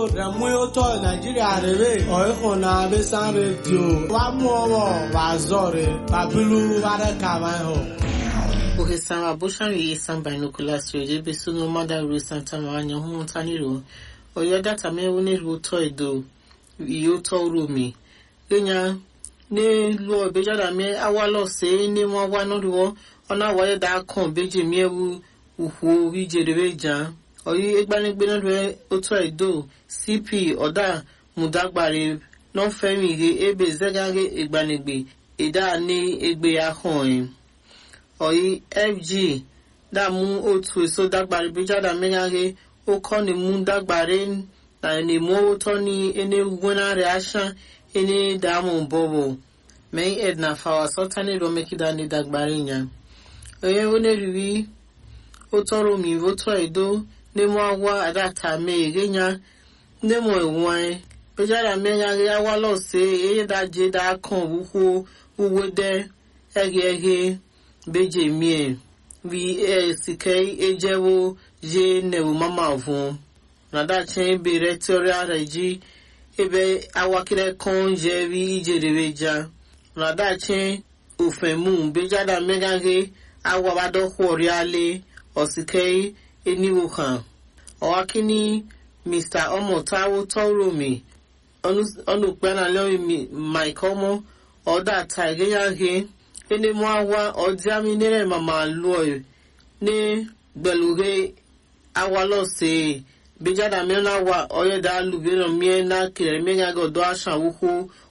Ramuoto Nigeria rere oiko na besan radio wa mu owo wa zore babilu ware kama ho. Ohesan aboshan yi san binoculars radio be sunu mada ru santa manya hu taniro. Oyo data me woni ru to edo yo to rumi. Lenya ne lu obejada me awalo se ni won wa no ru ona wa da kan beje mi ewu uhu wi jere jan. Oyi egbanigbe no re oto edo cp ọ̀dà mùdàgbàre lọ́fẹ̀mí he ebe zegage igbanigbe ìdá ní egbe ahọ́n ẹ̀. ọ̀yí fg dàmú otu èso dàgbàre bíjàdà mẹ́gàge ó kọ́ ni mú dàgbàre na ni mú owó tọ́ ní ẹni gbóná rẹ̀ aṣá ẹni dààmú bọ̀bọ̀ mẹ́yìn edna fàwà sọ́tánì lọ́mẹ́kídà ní dàgbàre yẹn. ọ̀yẹ́ ó lè rí ó tọrọ mi ó tọ́ ẹ̀dọ́ ní mú àwa àdàtà mẹ́ẹ̀ẹ́gẹ́ yẹn ndị mụ enwe pejara mmegharị awala ose ihe daje da kan wukwu uwede eghe eghe beje mie vi esike ejewo je newu mama vu na dace bere teori ara ji ebe awakire kan je vi ijerere ja na dace ofemu bejara mmegharị awabado kworiale osike eniwo kan ọwakini mr ọmọtáwó tọrọmì ọnùpẹ́nà lẹ́yìn mike ọmọ ọ̀dà tàìgéyàgé ẹnìmọ́ àwa ọ̀díàmì nílẹ̀ màmá lọ́ọ̀ ní gbẹ̀lúgẹ́ awalọ́sẹ̀ bíjàdà mẹ́rin àwa ọ̀yẹ́dà lùbẹ́rẹ̀ mìíràn náà kìlẹ̀ mẹ́rin ọ̀dọ́ àṣà wúkú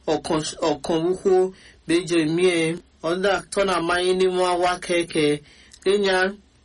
ọ̀kan wúkú bẹ́jẹ̀ mìíràn ọ̀dà tọ́nà máyé nímọ́ àwa kẹ̀kẹ́ lẹ́yìn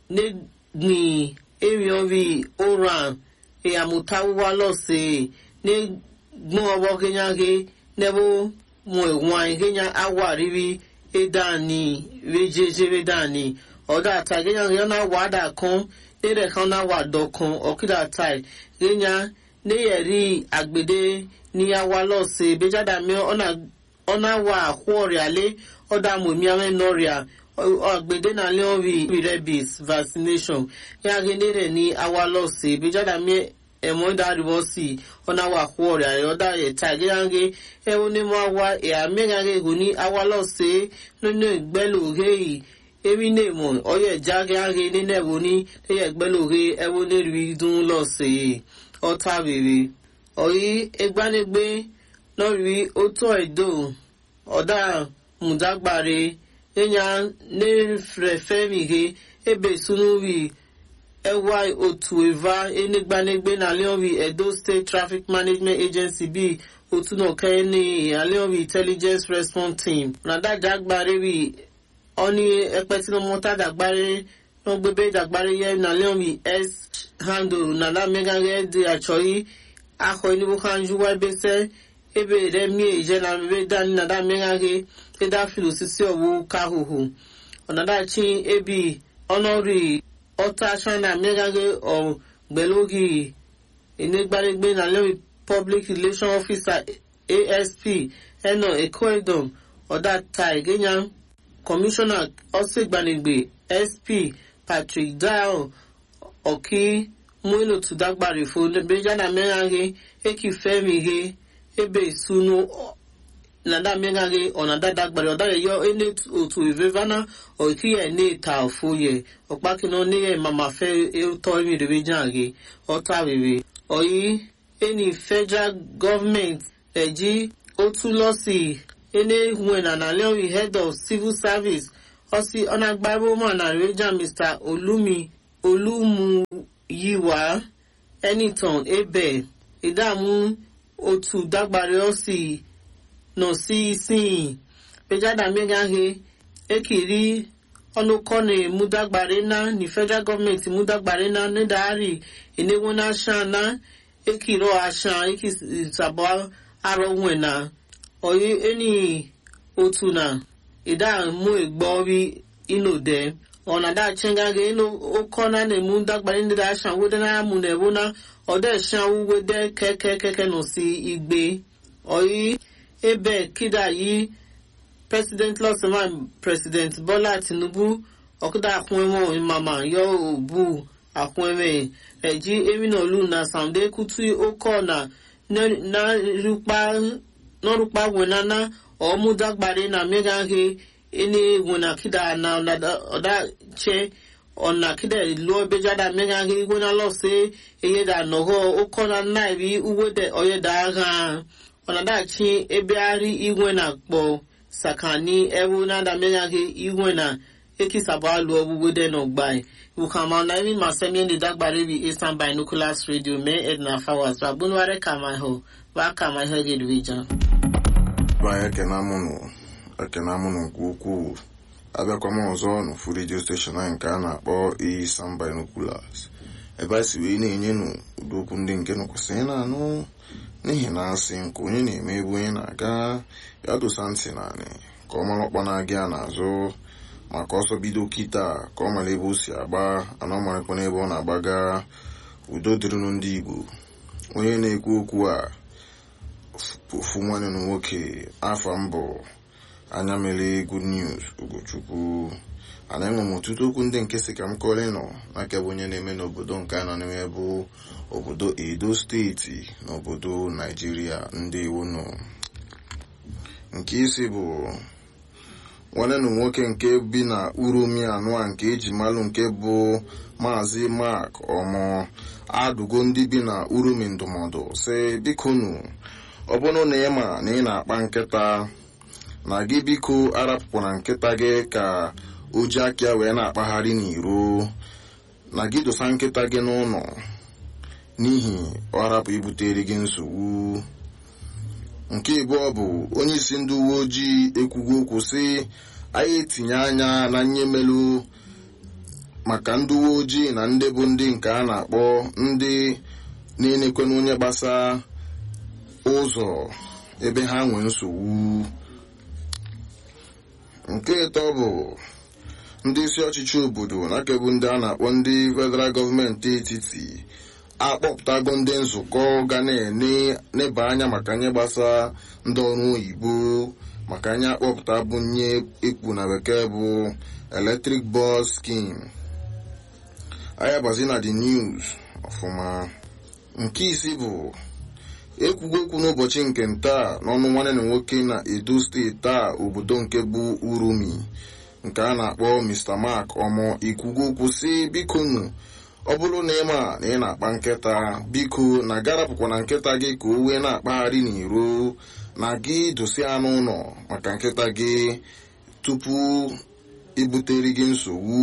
nígbìn èèyàn bíi oran ìyàmùtáwúwá lọ́sẹ̀ ní gbọ́n ọwọ́ kẹ́nyàgé nẹ́bó mọ ẹ̀wọ̀n kẹ́nyà awà rírí ẹ̀dánì rẹ́jẹ́jẹ́ ẹ̀dánì ọ̀dà àtà kẹ́nyàgé ọ̀nà wàdà kan nílẹ̀ kan náà wà dọ̀kan ọ̀kídà táì kẹ́nyà níyẹ̀rí àgbèdè ní awà lọ́sẹ̀ bẹ́jàdà mi ọ̀nà wà àkúọ̀rẹ̀ alẹ́ ọ̀dà mọ̀mí àwọn ẹ̀nọ́rìà àgbèdè náà lẹ́wọ̀n rí rabies vaccination yàgé nílẹ̀ ní awà lọ́sẹ̀ bẹ́jàdà mi ẹ̀mọ́ ìdárìbọ̀ sí ọ̀nà wà kú ọ̀rẹ́ àrẹ ọ̀dà ẹ̀ta ìgéyàgé ẹ̀wọ̀n ní mọ́ àwa ẹ̀yà mẹ́gàgé kò ní àwa lọ́sẹ̀ nínú ìgbẹ́lòhé yìí èmi ní ìmọ̀ ọ̀yẹ̀ jágéyàgé nínú ẹ̀wọ̀n ní ẹ̀yẹ̀ ìgbẹ́lòhé ẹ̀wọ̀n ní rí dún lọ́sẹ̀ ọ̀tá rèrè ọ̀yí ẹgbánigbé lọ́rí ó tó ẹ̀dọ́ ọ̀dà mùdágbàre ẹ̀yà ní fẹ̀fẹ̀mìhe ebe sunuri ẹwà otu eva enigbanegbe na leonvi edo state traffic management agency bí otunoke ní leonvi intelligence response team nàdàjà agbára rí ọní ẹpẹtinumọta dàgbára náà gbébé dàgbára yẹ na leonvi s handle nàdà mẹgàgẹ di àchọyí akọ enibu kanju wa ebese ebe rẹ mi èjẹ na mẹbẹ dání nàdà mẹgàgẹ ẹdá fìlò sísẹ ọwọ káhùhù ọ̀nàdàchi ebi ọ̀nọ́rì ọta china mmegaghe ọgbẹlógi enegbaregbe na lẹ́wọ̀n public relation officer asp ẹnà ecoedom ọ̀dà tai gẹ́nyà commissioner ọ̀sẹ̀gbanigbe sp patrick dial ọ̀kí múlò tùdágbàrè fún bẹ́jáde mmegaghe eki fẹ́mi he ebe ìsúnú nada mmegaghe ọ̀nàdà dàgbàrè ọ̀dà yẹ yọ ẹni òtù ìvẹ́vánà ọ̀kíyẹ̀ ní ìta òfòyẹ ọ̀pákiná níyẹ̀ màmá fẹ́ ẹ̀tọ́ ìmìrèwé jáde ọ̀tá rere ọ̀yí ẹni federal government ẹ̀jí ó tún lọ sí ẹni ìhùwẹ̀nà nàlẹ́wì head of civil service ọ̀sí ọ̀nàgbàrúmọ̀ nàìjíríà mr olumi olumuyiwa ẹnìtàn ebe ìdààmú òtù dàgbàrè ọ̀sí nọ sí ìsìn pejada mẹ́gàhe ekiri ọnụkọni mudagbare na ni federal gọọmenti mudagbare na nídàárì enewo na aṣan na ekiro aṣan ekisabo arọwẹ na ọyí ẹni otu na ìdààmú ìgbọ́rí inode ọ̀nàdà chengage inú ọkọ na na emu dagbare nídà aṣan wede na amú na ewu na ọdẹ ṣan wúwede kẹkẹ kẹkẹ nù sí igbe ọyí ebe kídà yìí president lọ́sọ̀mọ́ president bọ́lá tinubu ọ̀kúdà fún ẹ̀wọ̀n ìmàmà yọ òbú akweme eji eminolu na samde kutu oko na n'ọrụkpa wenana ọmụdagbari na megaghị ene wena kida na ọdache ọ̀nà kídẹ̀ lọ bẹjáda mẹ́gáhí wọ́n lọ́sẹ̀ eyéda nọ̀họ́ ọkọ̀ na náìrí uwédẹ̀ ọ̀yẹ́dà hàn ọ̀nà dàchi ebe ari igwe na kpọ̀ sakani ewu nada mẹ́gáhí igwe na ekisaba alụ ọgwụgwede n'ọgbai wukama na imi masemi ndị dagbara ebi eastern binoculars radio mee edna fawas babunware kamaiho wa kamaiho gedwija banye ekenamụnụ ekenamụnụ nke ukwuu abịakwa m ọzọ n'ofu redio steshọn anyị nke a na-akpọ Eastern Binoculars ebe a si wee na-enye nụ ụdị okwu ndị nke nụkwasịrị na-anụ n'ihi na asị nke onye na-eme ebe onye na-aga ya dosa ntị naanị ka ọ mara ọkpa na-aga ya n'azụ maka ọsọ bido kịta ka ọ mara ebe o si agba ana ọ marakwa n'ebe ọ na-agbaga udo dịrịnụ ndị Igbo onye na-ekwu okwu a ofu nwanne na nwoke afọ mbụ anya mere good news ugochukwu ana enwe m ọtụtụ okwu ndị nke si ka m kọrọ ịnọ n'aka bụ onye na-eme n'obodo nke a nọ n'ime bụ obodo edo steeti na obodo naijiria ndị iwu nọ nke isi bụ nwanne na nwoke nke bi na uromi anụ a nke eji malụ nke bụ maazị mark ọmụ adụgo ndị bi na uromi ndụmọdụ si bikonu ọ bụrụ na ị ma na ị na-akpa nkịta na gị biko arapụkwana nkịta gị ka o ji aka ya wee na-akpagharị n'iro na gị dosa nkịta gị n'ụlọ n'ihi ọ rapụ ibutere gị nsogbu nke ịbụọ bụ onye isi ndị uwe ojii ekwugo okwu sị anyị etinye anya na nyemelu maka ndị uwe ojii na ndị bụ ndị nke a na-akpọ ndị na-enekwe n'onye gbasa ụzọ ebe ha nwee nsogbu nke ịtọ bụ ndị isi ọchịchị obodo na-akebu ndị a na-akpọ ndị federal gọọmenti etiti akpọpụtago ndị nzukọ ga na-eneba anya maka nye gbasa ndị ọrụ oyibo maka anya akpọpụta bụ nye ekwu na bekee bụ electric bus scheme anya gbazi na the news ọfụma nke isi bụ ekwugo okwu n'ụbọchị nke ntaa n'ọnụ nwanne na nwoke na edo steeti taa obodo nke bụ urumi nke a na-akpọ mr mark ọmọ ikwugo okwu si biko nu ọ bụrụ na ịma na ị na-akpa nkịta biko na garapụkwa na nkịta gị ka o wee na-akpagharị n'iro na gị dosi anụ ụlọ maka nkịta gị tupu ibutere gị nsogbu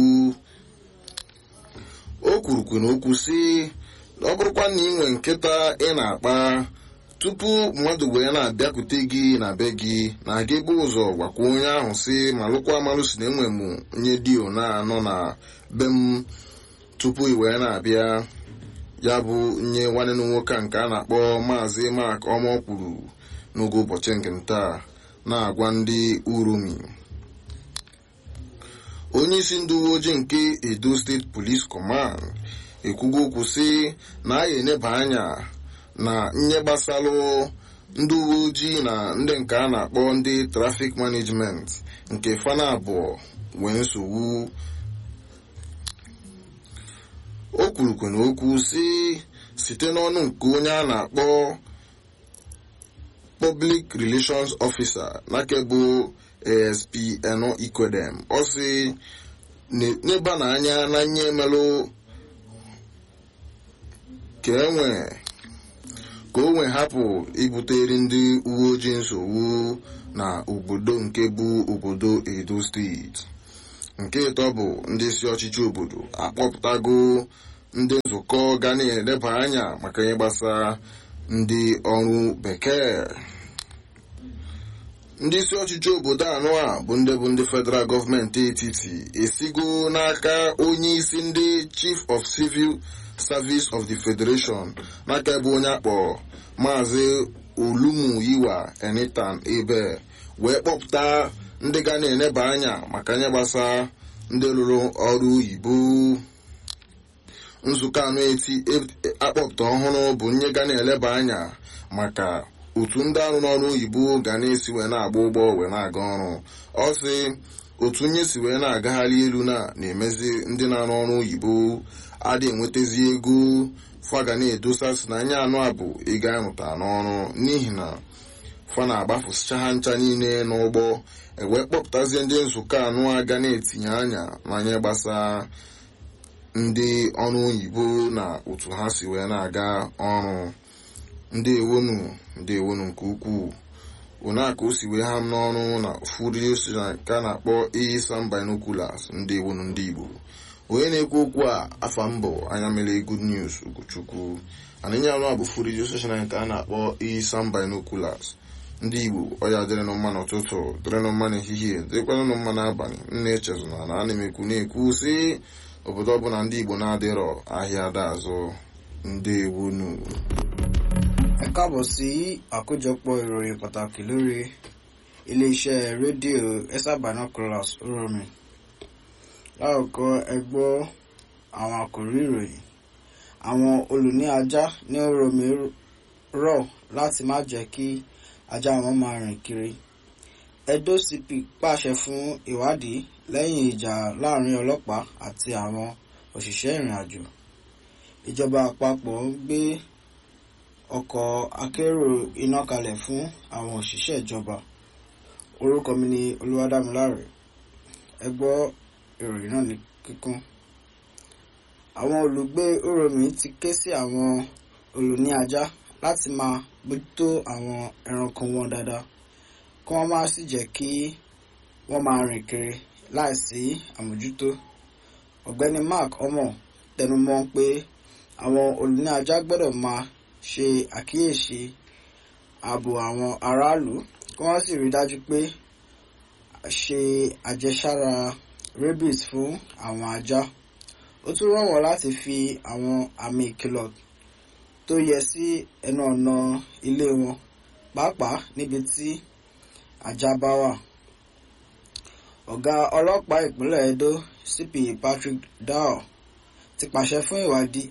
o kwurukwu na okwu si ọ bụrụkwa na ị nwee nkịta ị na-akpa tupu mmadụ wee na-abịakwute gị na be gị na gị bụ ụzọ gwakwa onye ahụ si ma lụkwa amalụ si na enwe m nye dio na-anọ na be m tupu ị wee na-abịa ya bụ nye nwanne na nwoke nke a na-akpọ maazị mak ọmọ kwuru n'oge ụbọchị nke ntaa na-agwa ndị urumi onye isi ndị uwe ojii nke edo steeti police command ekwugo okwu sị na a ga-eneba anya na nye gbasalụ ndị uwe ojii na ndị nke a na-akpọ ndị trafik management nke fana abụọ nwee nsogbu o kwurukwe na okwu si site n'ọnụ nke onye a na-akpọ public relations officer nakebụ asp eno ikwedem ọ sị n'ebe na anya na nye emelụ ka enwe ka o nwee hapụ ibutere ndị uwe ojii nsogbu na obodo nke bụ obodo edo steeti nke ịtọ bụ ndị isi ọchịchị obodo akpọpụtago ndị nzukọ ga na-eleba anya maka ihe gbasara ndị ọrụ bekee ndị isi ọchịchị obodo anọ a bụ ndị bụ ndị federal gọọmenti etiti esigo n'aka onye isi ndị chief of civil service of the federation n'aka ebe onye akpọ maazị olumuyiwa enitan ebe wee kpọpụta ndị ga na-eneba anya maka nye gbasa ndị lụrụ ọrụ oyibo nzukọ anụ eti akpọpụta ọhụrụ bụ nye ga na-eleba anya maka otu ndị arụ n'ọrụ oyibo ga na-esi wee na-agba ụgbọ wee na-aga ọrụ ọ sị otu nye si wee na-agagharị elu na na-emezi ndị na-arụ ọrụ oyibo adị enwetazi ego faga na-edosasị na anya anụ a bụ ego arụta n'ọrụ n'ihi na fa na-agbafụsicha ha ncha niile n'ụgbọ ewee kpọpụtazie ndị nzukọ anụ a ga na-etinye anya n'anya gbasara ndị ọrụ oyibo na otu ha si wee na-aga ọrụ ndị ewonu ndị ewonu nke ukwuu una ka o si wee ha m n'ọrụ na furio ka a na-akpọ isan binoculars ndị ewonu ndị igbo onye na-ekwu okwu a afa mbụ anya mere good news ugochukwu anịnya ọrụ a bụ furio station nke a na-akpọ isan binoculars ndị igbo ọya dịrịnụ mma n'ụtụtụ dịrịnụ mma n'ehihie dịrịkwanụ mma n'abalị nna echezona na ana m ekwu na-ekwu si obodo ọbụla ndị igbo na-adịrọ ahịa ada azụ ndị ewonu ẹ káàbọ̀ sí àkójọpọ̀ ìròyìn pàtàkì lórí iléeṣẹ́ rédíò esa binoculars oromi láòkọ́ ẹ gbọ́ àwọn àkòrí ìròyìn àwọn olùní ajá ní oromi rọ̀ láti má jẹ́ kí ajá wọn máa rìn kiri edo cp pàṣẹ fún ìwádìí lẹ́yìn ìjà láàrin ọlọ́pàá àti àwọn òṣìṣẹ́ ìrìn àjò ìjọba àpapọ̀ ń gbé ọkọ̀ akérò iná kalẹ̀ fún àwọn òṣìṣẹ́ ìjọba orúkọ mi ni olúwadámiláre ẹ gbọ́ ìròyìn náà ní kíkún àwọn olùgbé oromi ti ké sí àwọn olùní ajá láti máa bójútó àwọn ẹranko wọn dáadáa kí wọ́n má sì jẹ́ kí wọ́n máa rìn kiri láìsí àmójútó ọ̀gbẹ́ni mark omo tẹnumọ́ pé àwọn olùní ajá gbọ́dọ̀ máa ṣe àkíyèsí ààbò àwọn aráàlú kí wọ́n sì rí dájú pé ṣe àjẹsára rabies fún àwọn ajá ó tún rọ̀ wọ́n láti fi àwọn àmì ìkìlọ̀ tó yẹ sí ẹnu ọ̀nà ilé wọn pàápàá níbi tí ajá bá wà ọ̀gá ọlọ́pàá ìpínlẹ̀ edo cp patrick dow ti pàṣẹ fún ìwádìí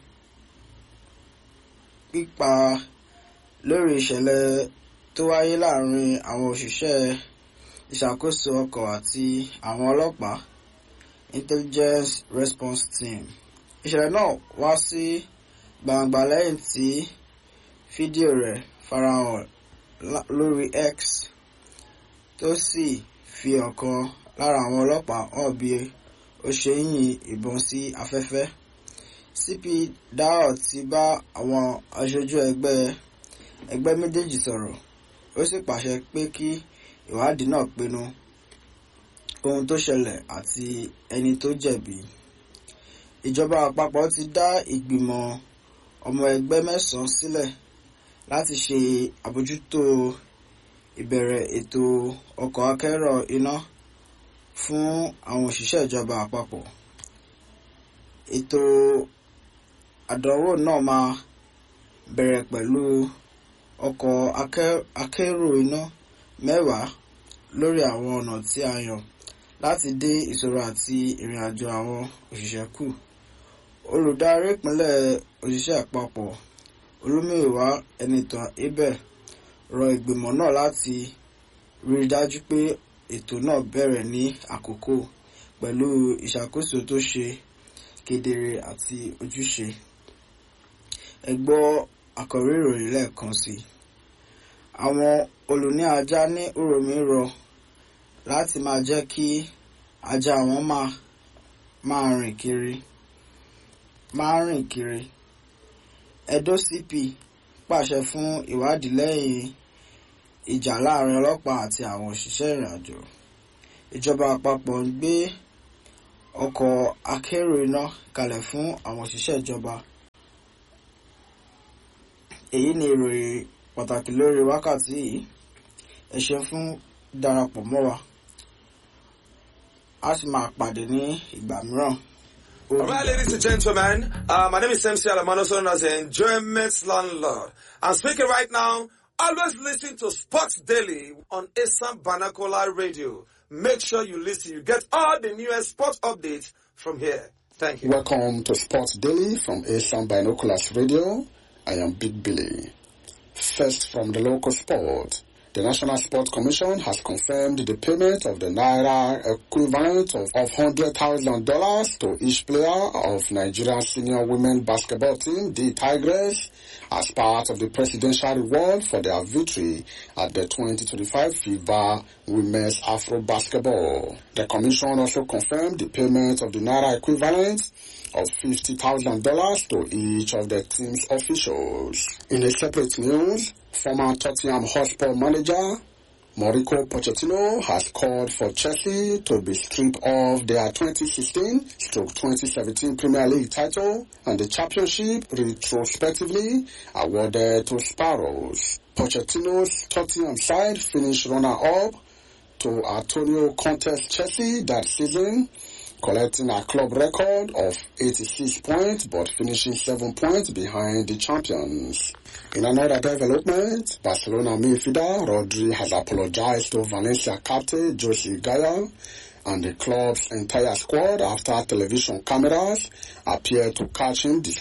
pípa lórí ìṣẹ̀lẹ̀ tó wáyé láàrin àwọn òṣìṣẹ́ ìṣàkóso ọkọ̀ àti àwọn ọlọ́pàá intelligence response team. ìṣẹ̀lẹ̀ náà wá sí gbangba lẹ́yìn tí fídíò rẹ̀ farahàn lórí x tó sì fi ọ̀kan lára àwọn ọlọ́pàá hàn bí ó ṣe ń yin ìbọn sí afẹ́fẹ́ cp dao ti bá àwọn aṣojú ẹgbẹ́ ẹgbẹ́ méjèèjì sọ̀rọ̀ ó sì pàṣẹ pé kí ìwádìí náà pinnu ohun tó ṣẹlẹ̀ àti ẹni tó jẹ̀bi ìjọba àpapọ̀ ti dá ìgbìmọ̀ ọmọ ẹgbẹ́ mẹ́sàn-án sílẹ̀ láti ṣe àbójútó ìbẹ̀rẹ̀ ètò ọkọ̀ akẹ́rọ̀ iná fún àwọn òṣìṣẹ́ ìjọba àpapọ̀ ètò àdánwò náà máa bẹ̀rẹ̀ pẹ̀lú ọkọ̀ akérò iná mẹ́wàá lórí àwọn ọ̀nà tí a yàn láti dín ìṣòro àti ìrìn àjò àwọn òṣìṣẹ́ kù. olùdarí ìpínlẹ̀ òṣìṣẹ́ àpapọ̀ olómìnira ẹnìtàn abel rọ ìgbìmọ̀ náà láti rí i dájú pé ètò náà bẹ̀rẹ̀ ní àkókò pẹ̀lú ìṣàkóso tó ṣe kedere àti ojúṣe ẹ gbọ́ àkọ́rí ìròyìn lẹ́ẹ̀kan sí i àwọn olùní ajá ní uromi rọ láti máa jẹ́ kí ajá wọn máa máa rìn kiri máa rìn kiri edo cp pàṣẹ fún ìwádìí lẹ́yìn ìjà láàrin ọlọ́pàá àti àwọn òṣìṣẹ́ ìrìnàjò ìjọba àpapọ̀ ń gbé ọkọ̀ akérò iná kalẹ̀ fún àwọn òṣìṣẹ́ ìjọba èyí ni ìròyìn pàtàkì lórí wákàtí yìí ẹ ṣeun fún darapọ̀ mọ́ wa a sì máa pàdé ní ìgbà mìíràn. All right, ladies and gentlemen, uh, my name is MC Alamano, known as the Enjoyment Landlord. I'm speaking right now. Always listen to Sports Daily on Assam Banakola Radio. Make sure you listen. You get all the newest sports updates from here. Thank you. Welcome to Sports Daily from Asian Binoculars Radio. I am Big Billy. First from the local sport. The National Sports Commission has confirmed the payment of the Naira equivalent of, of $100,000 to each player of Nigerian senior women basketball team, the Tigers, as part of the presidential reward for their victory at the 2025 FIBA Women's Afro Basketball. The Commission also confirmed the payment of the Naira equivalent of $50,000 to each of the team's officials. In a separate news, former Tottenham Hotspur manager Mauricio Pochettino has called for Chelsea to be stripped of their 2016-2017 Premier League title and the championship retrospectively awarded to Sparrows. Pochettino's Tottenham side finished runner-up to Antonio Conte's Chelsea that season, collecting a club record of 86 points but finishing 7 points behind the champions. In another development, Barcelona midfielder Rodri has apologized to Valencia captain Jose Gaya and the club's entire squad after television cameras appeared to catch him